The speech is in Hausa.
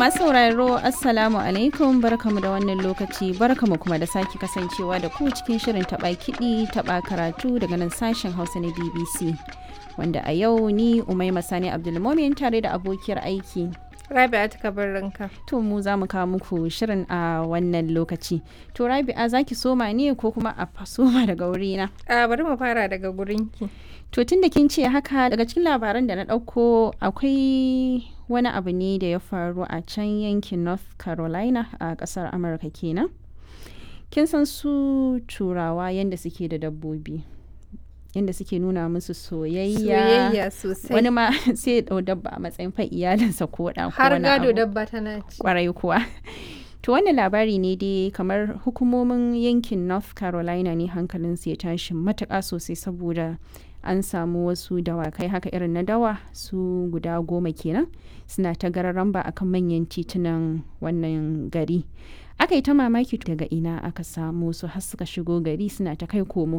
masu sauraro Assalamu alaikum barkamu da wannan lokaci barkamu kuma da sake kasancewa da ku cikin shirin taɓa kiɗi taɓa karatu daga nan sashen Hausa na BBC. Wanda a yau ni Umaima Sani Abdulmomin tare da abokiyar aiki. Rabi'a ta ranka. To mu za mu kawo muku shirin a wannan lokaci. To Rabi'a za ki soma ne ko kuma a soma daga wurina? A bari mu fara daga gurinki. To tun da kin ce haka daga cikin labaran da na ɗauko akwai wani abu ne da ya faru a can yankin North Carolina a ƙasar Amurka kenan. Kin san su turawa yadda suke da dabbobi. Yadda suke nuna musu soyayya. Soyayya sosai. Wani ma sai ya ɗau dabba a matsayin fa iyalinsa ko ɗan ko Har wani gado abu. dabba tana ci. kwarai kuwa to wannan labari ne dai kamar hukumomin yankin north carolina ne hankalinsu ya tashi matuƙa sosai saboda an samu wasu dawakai haka irin na dawa su guda goma kenan suna ta gararan ba akan manyan titunan wannan gari aka yi ta mamaki daga ina aka samu su har suka shigo gari suna ta kai komo